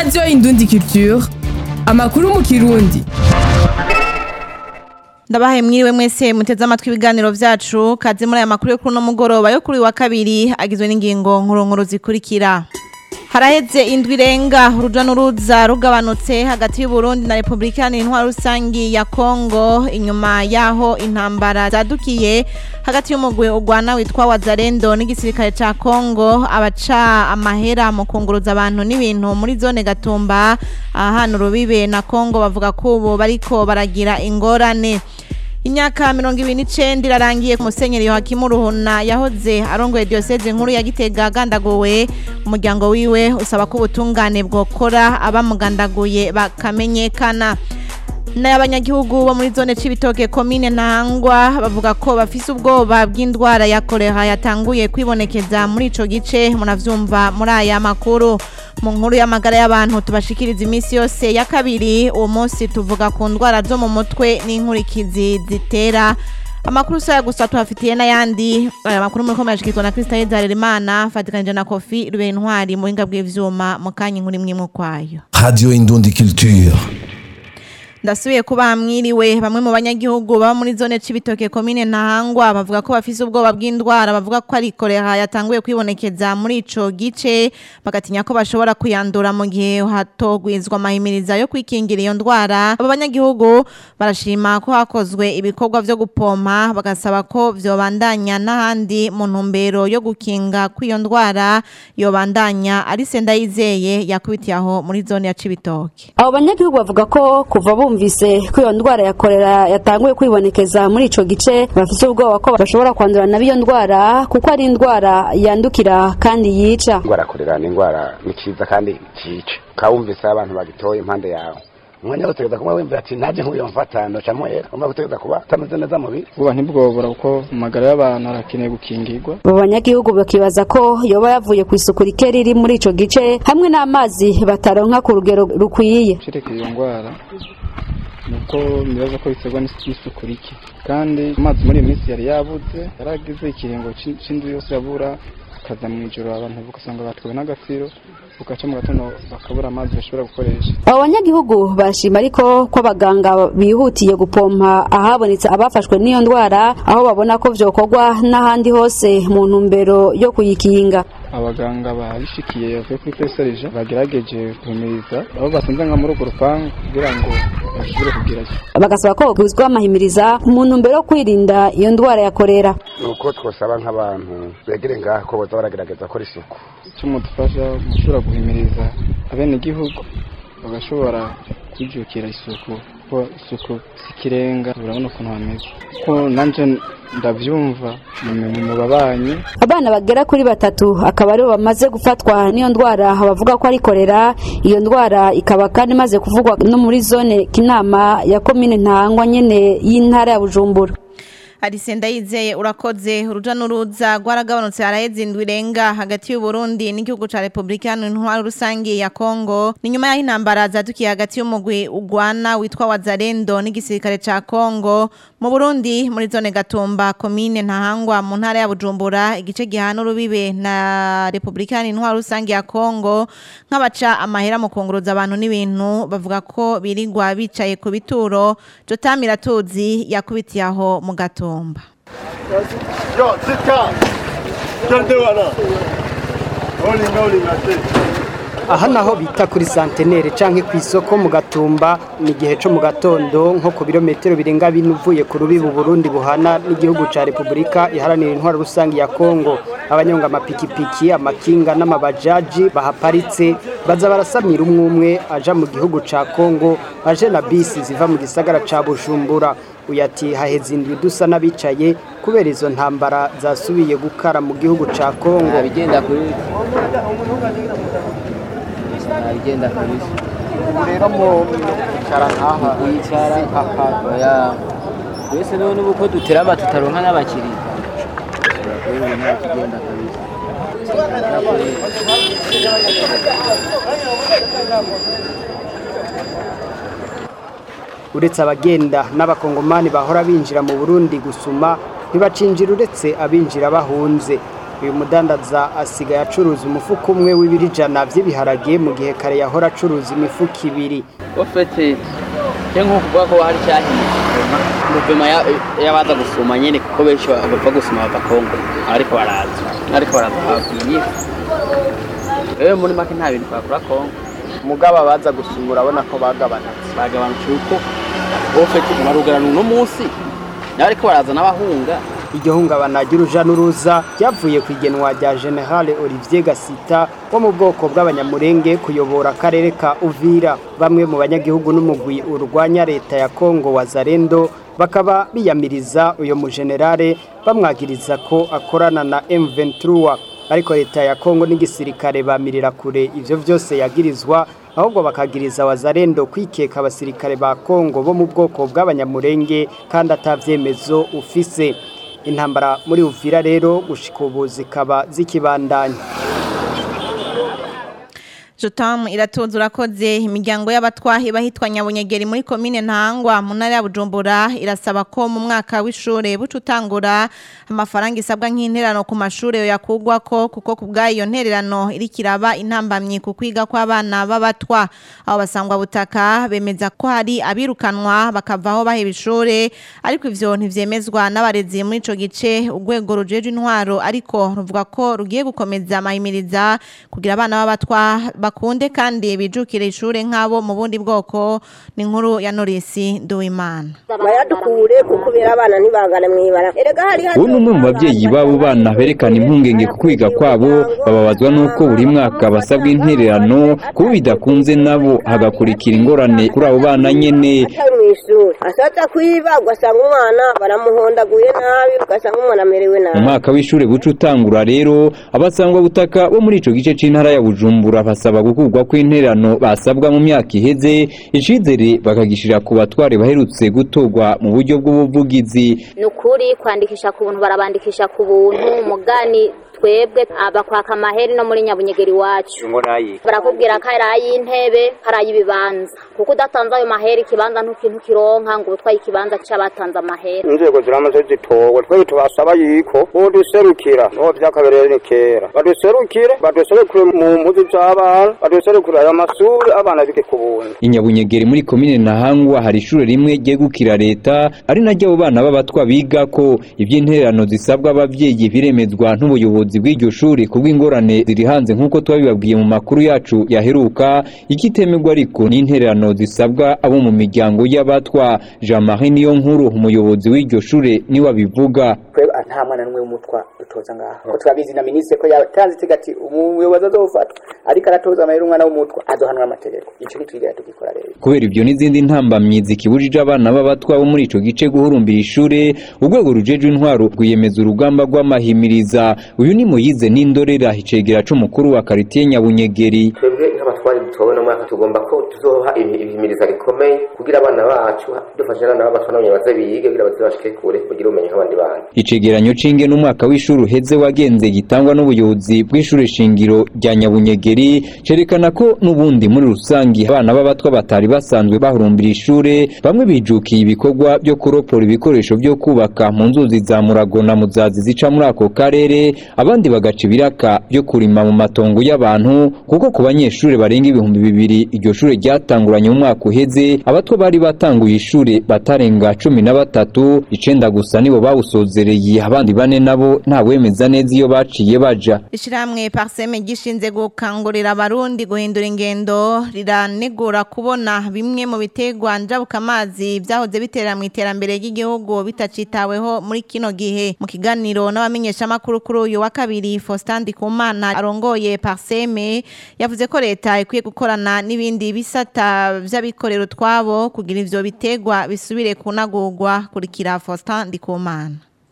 radiyo indundi culture amakuru mu kirundi ndabahaye mwiriwe mwese muteze amatwi ibiganiro vyacu kaze muri aya makuru yo kuri uno mugoroba yo kuri wa kabiri agizwe n'ingingo nkuru zikurikira haraheze indwi irenga uruja n'uruza rugabanutse hagati y'uburundi na repubulika iharanira intwaro rusangi ya kongo inyuma yaho intambara zadukiye hagati y'umugwi urwana witwa wazarendo n'igisirikare ca kongo abaca amahera mu kunguruza abantu n'ibintu muri zone gatumba ahana urubibe na kongo bavuga ko ubu bariko baragira ingorane imyaka mirongo ibiri n'icenda irarangiye ku musenyeri yohakimu ruhuna yahoze arongoye diyoseze nkuru ya gitega agandaguwe umuryango wiwe usaba ko ubutungane bwokora abamugandaguye bakamenyekana n'abanyagihugu bo muri zone c'ibitoke komine ntangwa bavuga ko bafise ubwoba bw'indwara ya kolera yatanguye kwibonekeza muri ico gice munavyumva muri aya makuru mu nkuru y'amagara y'abantu tubashikiriza iminsi yose ya kabiri uwo munsi tuvuga ku ndwara zo mu mutwe n'inkurikizi zitera amakuru saya gusa tuhafitiye n'ayandi aya makuru muri komera ashikizwa na Krista Hezarerimana fatikanije na Kofi Rubera Intwari mu buhinga bw'ivyuma mu kanya inkuru imwe imwe kwayo Radio Indundi Culture. ndasubiye kuba mwiriwe bamwe mu banyagihugu baba muri zone c'ibitoke komine ntahangwa bavuga ko bafise ubwoba bw'indwara bavuga ko ari kolera yatanguye kwibonekeza muri ico gice bagatinya ko bashobora kuyandura mu gihe hatogwizwa amahimiriza yo kwikingira iyo ndwara abo banyagihugu barashima ko hakozwe ibikorwa vyo gupompa bagasaba ko vyobandanya n'ahandi mu ntumbero yo gukinga kw'iyo ndwara yobandanya ari Sendayizeye yakubitiye aho muri zone ya Cibitoke abo banyagihugu bavuga ko kuva bumvise ko iyo ndwara ya kolera yatanguye kwibonekeza muri ico gice bafise ubwoba ko bashobora kwandura nabi iyo ndwara kuko ari indwara yandukira kandi yica indwara ya kolera ni indwara ni cyiza kandi cyica ukaba wumvise abantu bagitoye impande yawe umwanya wo gutegereza kuba wumva ati ntaje nk'uyo mfata ndoca mpwera umva gutegereza kuba utameze neza mubiri uba ntibwobora kuko amagara y'abantu arakeneye gukingirwa abo banyagihugu bakibaza ko yoba yavuye ku isuku rike riri muri ico gice hamwe n'amazi bataronka ku rugero rukwiye cereka iyo ndwara nuko nibaza ko biterwa n'isuku rike kandi amazi muri iyo minsi yari yabuze yaragize ikiringo c'indwi yose yabura akaza mu ijoro abantu ugasanga batwawe n'agafiro ugaca mu gatondo bakabura amazi bashobora gukoresha abo banyagihugu bashima ariko ko abaganga bihutiye gupompa ahabonetse abafashwe n'iyo ndwara aho babona ko vyokorwa n'ahandi hose mu ntumbero yo kuyikinga abaganga babishikiye bavuye kuri peserija bagerageje guhimiriza aho basanze nka muri urwo rupangu kugira ngo bashobore kugira bagasaba ko buzwa amahimiriza mu ntumbero yo kwirinda iyo ndwara ya kolera nuko twosaba nk'abantu begere ngaho ko boza baragerageza gukora isuku icyo mudufasha gushobora guhimiriza abenegihugu bagashobora kwijukira isuku kuko isuku si ikirenga urabona ukuntu hameze ko nanje ndavyumva mu babanyi abana bagera kuri batatu akaba aribo bamaze gufatwa n'iyo ndwara bavuga ko ari kolera iyo ndwara ikaba kandi imaze kuvugwa no muri zone kinama ya komine ntangwa nyene y'intara ya bujumbura Arisenda yizeye urakoze uruja n'uruza rwaragabanutse haraheze indwi irenga hagati y'u Burundi n'igihugu ca Republika Intwaro rusangi ya Kongo ni nyuma y'aho intambara zadukiye hagati y'umugwi ugwana witwa Wazarendo n'igisirikare ca Kongo mu Burundi muri zone Gatumba komine Ntahangwa mu ntara ya Bujumbura igice gihana urubibe na Republika Intwaro rusangi ya Kongo nk'abaca amahera mu kunguruza abantu n'ibintu bavuga ko birigwa bicaye ku bituro Jotamira tuzi yakubitiye aho mu gato Gatumba. Yo, zika. Twende wana. Oli ngoli ngate. aha naho bita kuri santenere canke ku isoko mu gatumba ni igihe co mu gatondo nko ku birometero birenga bine uvuye ku rubibi Burundi buhana n'igihugu ca Republika iharanira intwaro rusangi ya Kongo abanyonga amapikipiki amakinga n'amabajaji bahaparitse baza barasamira umwe umwe aja mu gihugu ca Kongo aje na bisi ziva mu gisagara ca Bujumbura uyati haheze indwi dusa n'abicaye kubera izo ntambara zasubiye gukara mu gihugu ca Kongo bigenda kuri bigenda kabisa rero mu icara nkaha yicara oya twese none ubu ko duterama tutaronka n'abakiriya kubera nta kigenda kabisa uretse abagenda n'abakongomani bahora binjira mu Burundi gusuma ntibacinjira uretse abinjira bahunze uyu mudandaza asigaye acuruza umufuka umwe w'ibirijana by'ibiharage mu gihe kare yahora acuruza imifuka ibiri ofete cyo nko kuvuga ko hari cyahiye guverinoma y'abaza gusuma nyine kuko benshi bava gusuma bava kongo ariko baraza ariko baraza babwiye rero muri make nta bintu twakora kongo mugabo abaza gusuma urabona ko bagabanutse bagabanutse uko ofete barugana uno munsi ariko baraza n'abahunga iryo hungabana ry'uruja n'uruza ryavuye ku igenwa rya generale olivier gasita wo mu bwoko bw'abanyamurenge kuyobora akarere ka uvira bamwe mu banyagihugu n'umugwi urwanya leta ya kongo wazarendo bakaba biyamiriza uyu mujenerale bamwagiriza ko akorana na m23 ariko leta ya kongo n'igisirikare bamirira kure ivyo vyose yagirizwa ahubwo bakagiriza wazarendo kwikeka abasirikare ba kongo bo mu bwoko bw'abanyamurenge kandi atavyemezo ufise intambara muri uvira rero gushika ubu zikaba zikibandanya Jotam iratoza urakoze imiryango y'abatwahi bahitwa Nyabunyegeri muri komine Ntangwa mu ntara ya Bujumbura irasaba ko mu mwaka w'ishure bucutangura amafaranga isabwa nk'interano ku mashure yakugwa ko kuko kubgayo ntererano irikiraba intambamye ku kwiga kw'abana b'abatwa abo basangwa butaka bemeza ko hari abirukanwa bakavaho baheba ishure ariko ivyo ntivyemezwa n'abarezi muri ico gice urwego rujeje intwaro ariko ruvuga ko rugiye gukomeza amahimiriza kugira abana b'abatwa bakunde kandi bijukire ishure nk'abo mu bundi bwoko ni inkuru ya Norisi Nduwimana bayadukure kuko bera abana ntibangane mwibara erega hari ubu ni umwe mu babyeyi b'abo bana berekana impungenge ku kwiga kwabo bababazwa n'uko buri mwaka basabwa intererano kuba bidakunze nabo hagakurikira ingorane kuri abo bana nyene atari mu ishuri ashatse kwiba ugasanga umwana baramuhondaguye nabi ugasanga umwana amerewe mu nabi mwaka w'ishure buca utangura rero abasangwa butaka bo muri ico gice c'intara ya bujumbura basaba gukurwa kw'intererano basabwa mu myaka iheze icizere bakagishira ku batware baherutse gutorwa mu buryo bw'ubuvugizi ni ukuri kwandikisha ku buntu barabandikisha ku buntu mugani twebwe abakwaka amaheri no muri nyabunyegeri iwacu barakubwira ko ari ay'intebe ari ay'ibibanza kuko udatanze ayo maheri ikibanza ntukintu kironka ngo utwaye ikibanza cy'abatanze amaheri inzego ziramaze zitowe twebwe tubasaba yuko boduserukira niho vyakabereye ni kera baduserukire baduserukire mu mpuzu z'abana baduserukire ayo masuri abana bige ku buntu inyabunyegeri muri komine ntahangwa hari ishure rimwe ryegukira leta ari naryo abo bana b'abatwa biga ko ivy'intererano zisabwa abavyeyi biremezwa n'ubuyobozi bw'iryo shuri kubw'ingorane ziri hanze nk'uko twabibabwiye mu makuru yacu yaheruka ikitemerwa ariko n'intererano zisabwa abo mu miryango y'abatwa jean marie niyo nkuru umuyobozi w'iryo shure niwe abivuga twebwe nta mwana n'umwe w'umutwa dutoza ngaho ko turabizi na minisitiri ko yatanze itega ati umuyobozi azofatwa ariko aratoza amahera umwana w'umutwa azohanwa amategeko ico ntitwigera tugikora rero kubera ibyo n'izindi ntambamyi zikibujije abana b'abatwa bo muri ico gice guhurumbira ishure urwego rujejwe intwaro rwiyemeza urugamba rw'amahimiriza uyu ni muyize n'indorera icegera c'umukuru wa karitiye nyabunyegeri twebwe nk'abatwari dutowe no mwaka tugomba ko tuzoha ibihimiriza rikomeye kugira abana bacu dufashe abana b'abatwa nabo baze biyige kugira baze bashike kure kugira ubumenyi nk'abandi bana icegeranyo c'inge n'umwaka w'ishuri uheze wagenze gitangwa n'ubuyobozi bw'ishure shingiro rya nyabunyegeri cerekana ko n'ubundi muri rusangi abana b'abatwa batari basanzwe bahurumbira ishure bamwe bijukiye ibikorwa byo kuropora ibikoresho byo kubaka mu nzuzi za murago na muzazi zica muri ako karere abandi bagaca ibiraka byo kurima mu matongo y'abantu kuko ku banyeshure barenga ibihumbi bibiri iryo shure ryatanguranye mu mwaka uheze abatwa bari batanguye ishure batarenga cumi na batatu icenda gusa nibo bawusozereye abandi bane nabo ntawemeza neza iyo baciye baja Ishiramwe parseme gishinze gukangurira abarundi guhindura ingendo riranegura kubona bimwe mu bitegwa njabuka amazi byahoze bitera mu iterambere ry'igihugu bitacitaweho muri kino gihe mu kiganiro n'abamenyesha makuru kuri uyu wa kabiri Faustin Ndikumana arongoye parseme yavuze ko leta ikwiye gukorana n'ibindi bisata vy'abikorera utwabo kugira ivyo bitegwa bisubire kunagurwa kurikira Faustin Ndikumana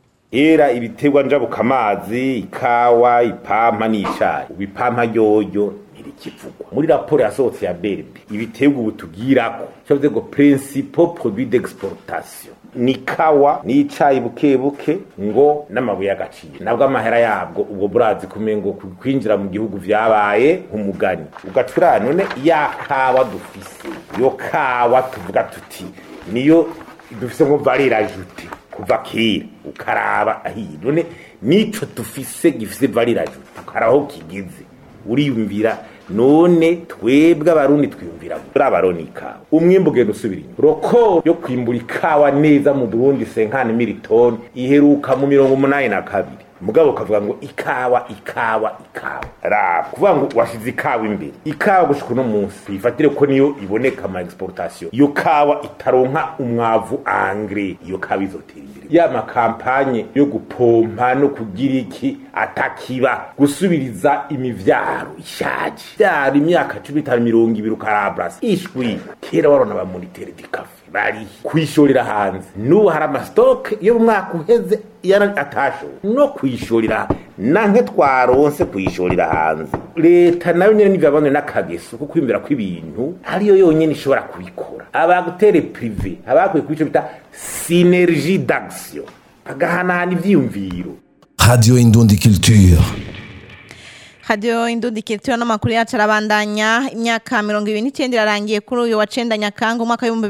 era ibiterwa njabuka amazi ikawa ipampa n'icayi ibipampa ryoyo ntirikivugwa muri raporo yasohotse ya berbe ibiterwa ubu tugirako cyavuze ngo principal produit d'exportation ni kawa n'icayi buke buke ngo n'amabuye y'agaciro nabwo amahera yabwo ubwo burazi kumengo kwinjira mu gihugu vyabaye nk'umugani ugacura none ya kawa dufise yo kawa tuvuga tuti niyo dufise ngo valeur ajoutée kuva kera ukaraba ahiye none nico dufise gifise variraju tukaraho kigeze uriyumvira none twebwe abarundi twiyumvira muri abaroni ikawa umwimbu ugenda usubira inyuma roko yo kwimbura ikawa neza mu burundi senkani militoni iheruka mu mirongo umunani na kabiri mugabo ukavuga ngo ikawa ikawa ikawa raba kuvuga ngo washize ikawa imbere ikawa gushika uno munsi ifatire ko niyo iboneka ama exportation iyo kawa itaronka umwavu angre iyo kawa izotera imbere ya makampanye yo gupompa no kugira iki atakiba gusubiriza imivyaro ishaje vyari imyaka cumi n'itanu mirongo ibiri ukarabrasa ishwi kera warona ba monitere di kafe bari kwishorera hanze n'ubu hari amasitoke yo mu mwaka uheze yara atashowe no kwishorera nanke twaronse kwishorera hanze leta nayo nyene nivyabanwe n'akageso ko kwimbira kw'ibintu ariyo yonyene ishobora kubikora abagutere prive abakwiye kubico bita synergie d'action bagahanahana ivyiyumviro Radio Indundi Culture. Radio Indundi Kirtiro n'amakuru yacu arabandanya imyaka 29 irarangiye kuri uyu wa 9 Nyakanga umwaka wa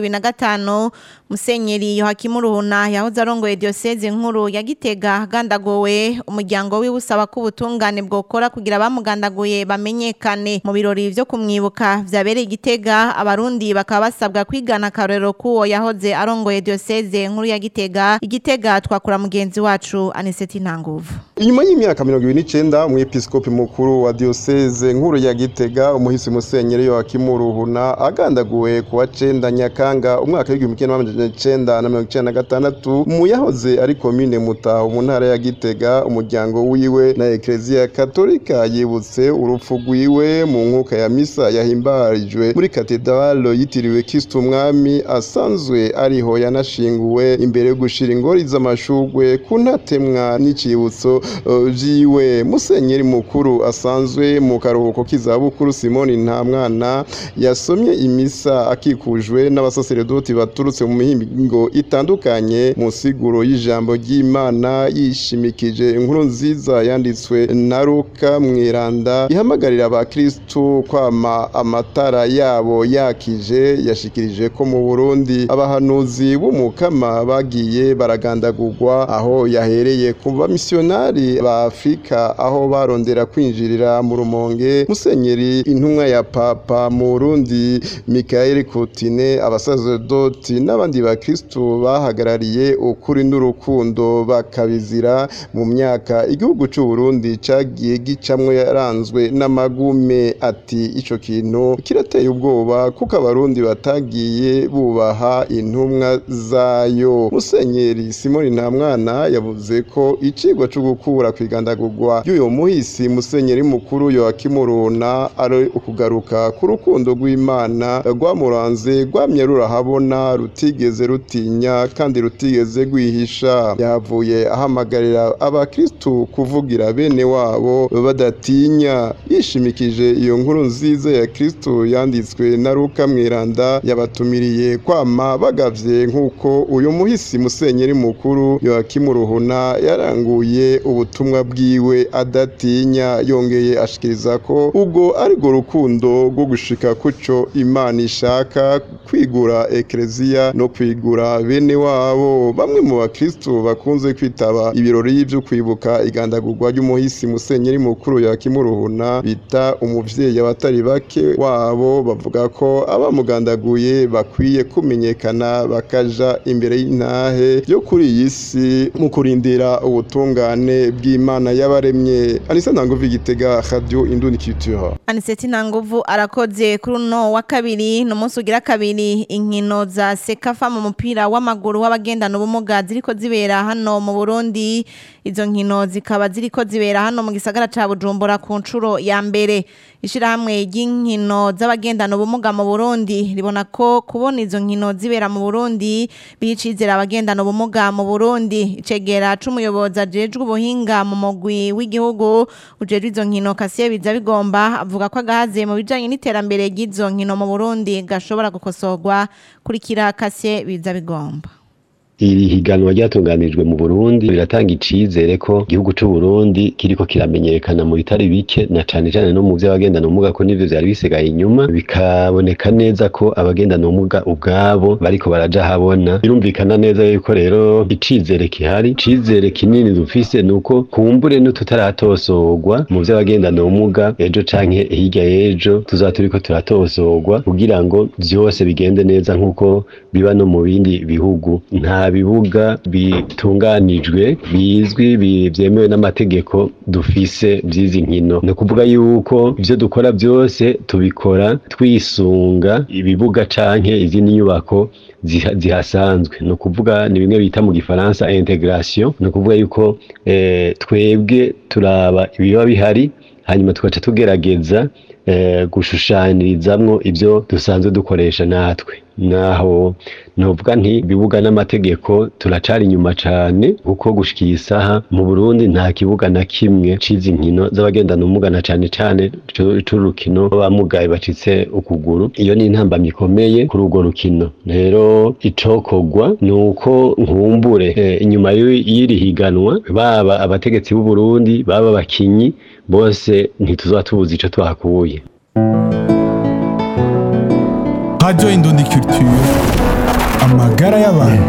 2025 Musenyeri Yohakimu Ruhuna yahoze arongoye diocese nkuru ya Gitega gandagowe umuryango wiwe usaba ko ubutungane bwokora kugira bamugandaguye bamenyekane mu birori vyo kumwibuka vyabereye Gitega abarundi bakaba basabwa kwigana karero kuwo yahoze arongoye diocese nkuru ya Gitega Igitega twakura mugenzi wacu Aniseti Ntanguvu inyuma y'imyaka mirongo ibiri n'icenda umwepiskopi mukuru wa diocese nkuru ya gitega umuhisi musenyeri yohakimu ruhuna agandaguwe ku wa cenda nyakanga umwaka w'igihumbi kimwe n'amajana icenda na mirongo icenda na gatandatu mu yahoze ari komine mutaho mu ntara ya gitega umuryango wiwe na ekleziya katolika yibutse urupfu rwiwe mu nkuka ya misa yahimbarijwe muri katedralo yitiriwe kristo umwami asanzwe ariho yanashinguwe imbere yo gushira ingori z'amashurwe ku ntatemwa n'icibutso uh, vyiwe musenyeri mukuru asanzwe mu karuhuko k'izabukuru simoni nta mwana yasomye imisa akikujwe n'abasaseredoti baturutse mu mihingo itandukanye mu siguro y'ijambo ry'imana yishimikije inkuru nziza yanditswe na ruka mwiranda ihamagarira abakristu kwama amatara yabo yakije yashikirije ko mu burundi abahanuzi b'umukama bagiye baragandagurwa aho yahereye ku bamisiyonari ba afurika aho barondera kwinjirira mu rumonge musenyeri intumwa ya papa mu burundi mikael kutine abasazerdoti n'abandi bakristu bahagarariye ukuri n'urukundo bakabizira mu myaka igihugu cy'u Burundi cagiye gicamwe yaranzwe n'amagume ati ico kintu kirateye ubwoba kuko abarundi batagiye bubaha intumwa zayo musenyeri simoni ntamwana yavuze ko icigwa cyo gukura kwigandagurwa y'uyo muhisi musenyeri mukuru yoakimuruna ari ukugaruka ku rukundo rw'imana rwamuranze rwamye rurahabona rutigeze rutinya kandi rutigeze rwihisha yavuye ahamagarira abakristu kuvugira bene wabo badatinya yishimikije iyo nkuru nziza ya kristu yanditswe na ruka mwiranda yabatumiriye kwama bagavye nk'uko uyu muhisi musenyeri mukuru yoakimuruhuna yaranguye ubutumwa bwiwe adatinya yongeye ashikiriza ko ubwo ariko rukundo rwo gushika kuco imana ishaka kwigura ekleziya no kwigura bene wabo bamwe mu bakristu bakunze kwitaba ibirori byo kwibuka igandagurwa ry'umuhisi musenyeri mukuru yakimuruhuna bita umuvyeyi abatari bake wabo bavuga ko abamugandaguye bakwiye kumenyekana bakaja imbere y'intahe yo kuri iyi si mu kurindira ubutungane bw'imana y'abaremye anisa ntanguvu igitega radio indundi culture Aniseti Nanguvu arakoze kuri uno wa kabiri no munsi ugira kabiri inkino za Sekafa mu mupira w'amaguru w'abagendana ubumuga ziriko zibera hano mu Burundi izo nkino zikaba ziriko zibera hano mu gisagara ca Bujumbura ku ncuro ya mbere ishirahamwe ry'inkino z'abagendana ubumuga mu Burundi ribona ko kubona izo nkino zibera mu Burundi bicizera abagendana ubumuga mu Burundi icegera c'umuyobozi ajejwe ubuhinga mu mugwi w'igihugu ujejwe izo nkino Kasiye biza bigomba avuga ko agahaze mu bijanye n'iterambere ry'izo nkino mu Burundi gashobora gukosorwa kurikira Kasiye biza bigomba iri higanwa ryatunganijwe mu Burundi biratanga icizere ko igihugu c'u Burundi kiriko kiramenyekana mu bitari bike na cane cane no mu vy'abagendana ubumuga ko nivyo vyari bisigaye inyuma bikaboneka neza ko abagendana ubumuga ubwabo bariko baraja habona birumvikana neza yuko rero icizere kihari icizere kinini dufise nuko kumbure n'ututaratosorwa mu vy'abagendana ubumuga ejo canke hirya y'ejo tuzaba turiko turatosorwa kugira ngo vyose bigende neza nk'uko biba no mu bindi bihugu nta bibuga bitunganijwe bizwi bi- vyemewe n'amategeko dufise vy'izi nkino ni ukuvuga yuko ivyo dukora vyose tubikora twisunga ibibuga canke izindi nyubako ziha- zihasanzwe ni ukuvuga ni bimwe bita mu gifaransa integration ni ukuvuga yuko eh, twebwe turaba ibiba bihari hanyuma tugaca tugerageza eh, gushushanyirizamwo ivyo dusanzwe dukoresha natwe naho novuga nti bibuga n'amategeko turacari inyuma cane kuko gushika iyi saha mu Burundi nta kibuga na kimwe cizi nkino z'abagendana ubumuga na cane cane cu- c'urukino rw'abamugaye bacitse ukuguru iyo ni intambamyi ikomeye kuri urwo rukino rero icokorwa ni uko nkumbure eh, inyuma y'iri y'iri higanwa baba abategetsi b'u Burundi baba abakinyi bose ntituzoba tubuze ico twakuye Radio Indundi Culture amagara y'abantu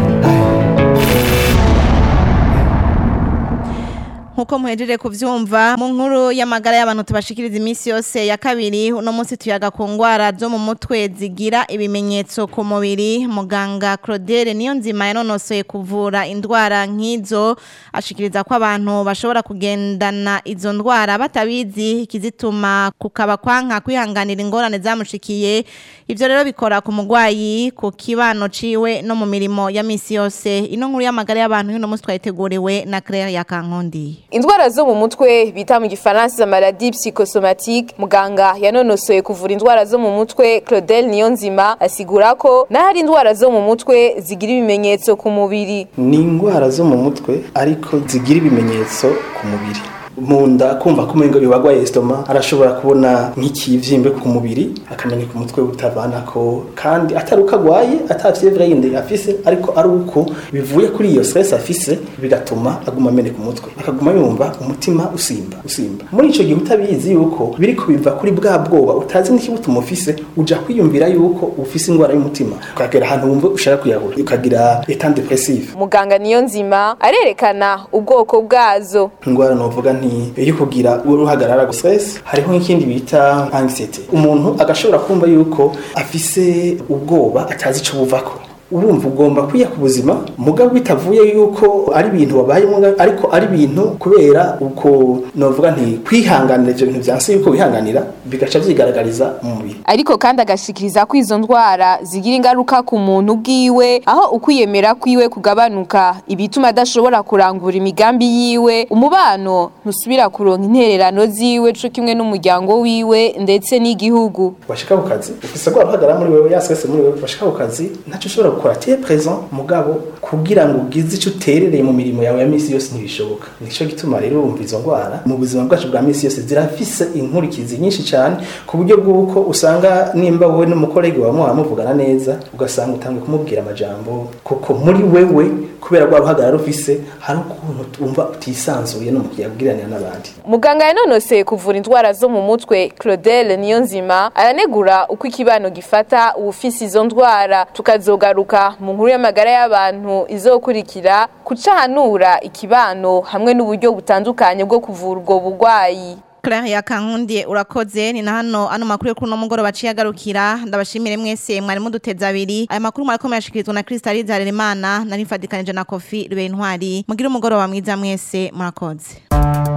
nkuko muhejeje kuvyumva mu nkuru y'amagara y'abantu tubashikiriza iminsi yose ya kabiri uno munsi tuyaga ku ngwara zo mu mutwe zigira ibimenyetso ku mubiri muganga Claudel niyo nzima yanonosoye kuvura indwara nk'izo ashikiriza ko abantu bashobora kugendana izo ndwara batabizi ikizituma kukaba kwanka kwihanganira ingorane zamushikiye ivyo rero bikora ku mugwayi ku kibano ciwe no mu mirimo ya misi yose ino nkuru y'amagara y'abantu y'uno munsi twayiteguriwe na Claire Yakankondi Indwara zo mu mutwe bita mu gifaransa maladie psychosomatique muganga yanonosoye kuvura indwara zo mu mutwe Claudel Niyonzima asigura ko n'ahari indwara zo mu mutwe zigira ibimenyetso ku mubiri ni indwara zo mu mutwe ariko zigira ibimenyetso ku mubiri mu nda kumva ko umengo yobagwaye estoma arashobora kubona nk'ikivyimbe ku mubiri akamenya ku mutwe utavanako kandi atari uko agwaye ata fievre yindi afise ariko ari uko bivuye kuri iyo stress afise bigatuma aguma amene ku mutwe akaguma yumva umutima usimba usimba muri ico gihe utabizi yuko biriko biva kuri bwa bwoba utazi n'ikibutuma ufise uja kwiyumvira yuko ufise indwara y'umutima ukagera ahantu wumva ushaka kuyahura ukagira etat depressive muganga Niyonzima arerekana ubwoko bwazo indwara novuga nti yo kugira uruhagarara stress hariho nk'ikindi bita anxiety umuntu agashobora kumva yuko afise ubwoba atazi ico buvako urumva ugomba kwiya ku buzima mugabo bitavuye yuko ari ibintu wabayemo ariko ari ibintu kubera uko novuga nti kwihanganira ivyo bintu vyanse yuko wihanganira bigaca vyigaragariza mu mubiri ariko kandi agashikiriza ko izo ndwara zigira ingaruka ku muntu bwiwe aho ukwiyemera kwiwe kugabanuka ibituma adashobora kurangura imigambi yiwe umubano ntusubira kuronka intererano ziwe co kimwe n'umuryango wiwe ndetse n'igihugu bashika ku kazi ufise rwa ruhagarara muri wewe yasese muri wewe bashika ku kazi ntaco ushobora gukora tiye present mugabo kugira ngo ugize ico uterereye mu mirimo yawe ya misi yose ntibishoboka nico gituma rero urumva izo ndwara mu buzima bwacu bwa misi yose zirafise inkurikizi nyinshi cyane ku buryo bw'uko usanga nimba wowe n'umukorege wawe muhora muvugana neza ugasanga utangiye kumubwira amajambo kuko muri wewe kubera rwa ruhagarara ufise hari ukuntu wumva utisanzuye no mu kuyabwiranira n'abandi muganga yanonoseye kuvura indwara zo mu mutwe Claudel Niyonzima aranegura uko ikibano gifata uwufise izo ndwara tukazogaruka mu nkuru y'amagara y'abantu izokurikira kucahanura ikibano hamwe n'uburyo butandukanye bwo kuvura ubwo bugwayi Claire Yakankundi urakoze ni na hano ano makuru yo kuri no mugoroba ciye agarukira ndabashimire mwese mwari muduteza abiri aya makuru mwariko muyashikirizwa na Crystal Harerimana nari mfadikanije na Kofi Rubentwari mugire umugoroba mwiza mwese murakoze